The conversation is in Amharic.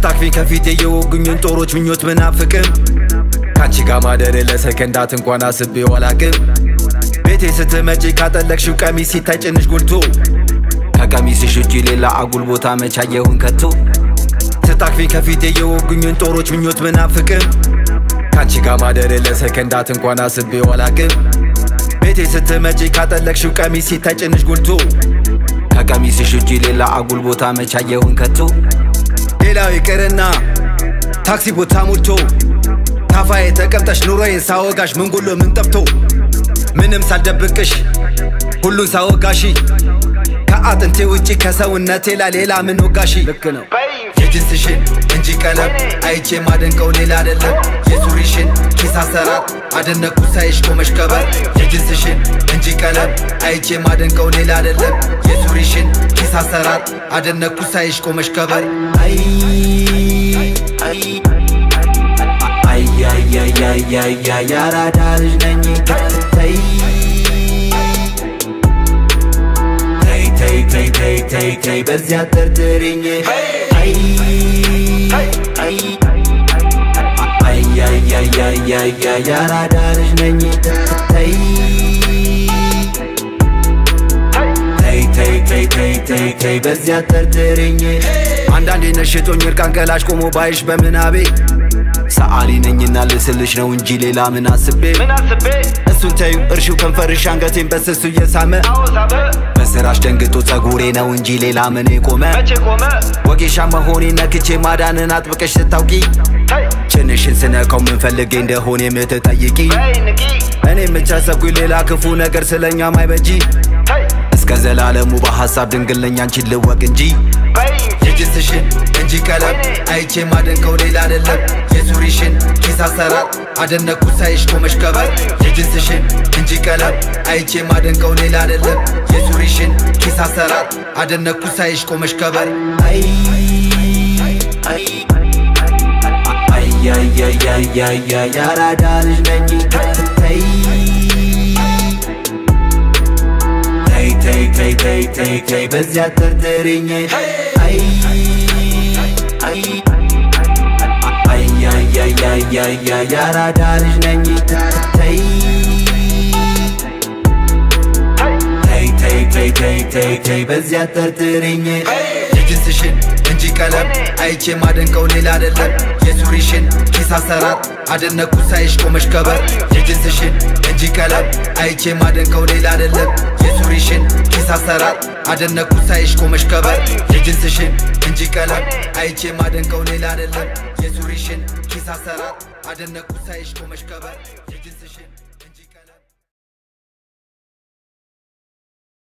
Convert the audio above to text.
ስታክፊ ከፊቴ የወጉኝን ጦሮች ምኞት ምናፍቅም ካንቺ ጋር ማደር ለሰከንዳት እንኳን አስቤው አላቅም ቤቴ ስትመጪ ካጠለቅሽው ቀሚስ ሲታይ ጭንሽ ጎልቶ ከቀሚስሽ ውጪ ሌላ አጉል ቦታ መቻየውን ከቶ ስታክፊ ከፊቴ የወጉኝን ጦሮች ምኞት ምናፍቅም ካንቺ ጋር ማደር ለሰከንዳት እንኳን አስቤው አላቅም ቤቴ ስትመጪ ካጠለቅሽው ቀሚስ ሲታይ ጭንሽ ጎልቶ ከቀሚስሽ ውጪ ሌላ አጉል ቦታ መቻየውን ከቶ ሌላው ይቅርና ታክሲ ቦታ ሞልቶ ታፋዬ ተቀምጠሽ ኑሮዬን ሳወጋሽ ምን ጎሎ ምን ጠፍቶ ምንም ሳልደብቅሽ ሁሉን ሳወጋሺ ከአጥንቴ ውጪ ከሰውነቴ ላይ ሌላ ምን ወጋሺ ልክ ነው የጅንስሽን እንጂ ቀለም አይቼ ማደንቀው ሌላ አይደለም የሱሪሽን ኪስ አሰራር አደነኩ ሳይሽ ቆመሽ ከበር የጅንስሽን እንጂ ቀለም አይቼ ማደንቀው ሌላ አይደለም የሱሪሽን ኪስ አሰራር አደነኩ ሳይሽ ቆመሽ ከበር አይ አይ አያያያያያ ያራዳ ልጅ ነኝ ተይ ተይ ተይ ተይ ተይ ተይ ተይ በዚያ ጠርጥሪኝ አይ አይ አያያያያያ ያራዳ ልጅ ነኝ ተይ ተይ ተይ ተይ ተይ ተይ ተይ በዚያ ጠርጥሪኝ አንዳንዴ ነሽቶኝ እርቃን ገላሽ ቆሞ ባይሽ በምናቤ ሰዓሊ ነኝና ልስልሽ ነው እንጂ ሌላ ምን አስቤ ምን አስቤ እሱን ተዩ እርሺው ከንፈርሽ አንገቴን በስሱ እየሳመ አወሳበ በስራሽ ደንግጦ ጸጉሬ ነው እንጂ ሌላ ምን ቆመ መቼ ቆመ ወጌሻ መሆኔ ነክቼ ማዳንን አጥብቀሽ ስታውቂ ተይ ጭንሽን ስነካው ምን ፈልጌ እንደሆነ የምትጠይቂ በይ ንቂ እኔ የምቻሰብኩኝ ሌላ ክፉ ነገር ስለኛ ማይበጂ ተይ እስከ ዘላለሙ በሐሳብ ድንግልነኛ አንቺን ልወቅ እንጂ በይ የጅንስሽን እንጂ ቀለም አይቼ ማደንቀው ሌላ አይደለም የሱሪሽን ኪስ አሰራር አደነኩ ሳይሽ ቆመሽ ከበር የጅንስሽን እንጂ ቀለም አይቼ ማደንቀው ሌላ አይደለም የሱሪሽን ኪስ አሰራር አደነኩ ሳይሽ ቆመሽ ከበር አይ አይ አያያያያያ ያራዳ ልጅ ነኝ ተይ ተይ ተይ ተይ ተይ ተይ ተይ በዚያ ጠርጥሪኝ አይ አይ አያያያያያ ያራዳ ልጅ ነኝ ተይ ተይ ተይ ተይ ተይ ተይ ተይ በዚያ ጠርጥሪኝ የጅንስሽን እንጂ ቀለም አይቼ ማደንቀው ሌላ አይደለም የሱሪሽን ኪስ አሰራር አደነኩ ሳይሽ ቆመሽ ከበር የጅንስሽን እንጂ ቀለም አይቼ ማደንቀው ሌላ አይደለም የሱሪሽን ኪስ አሰራር አደነኩ ሳይሽ ቆመሽ ከበር የጅንስሽን እንጂ ቀለም አይቼ ማደንቀው ሌላ አይደለም የሱሪሽን ኪስ አሰራር አደነኩ ሳይሽ ቆመሽ ከበር የጅንስሽን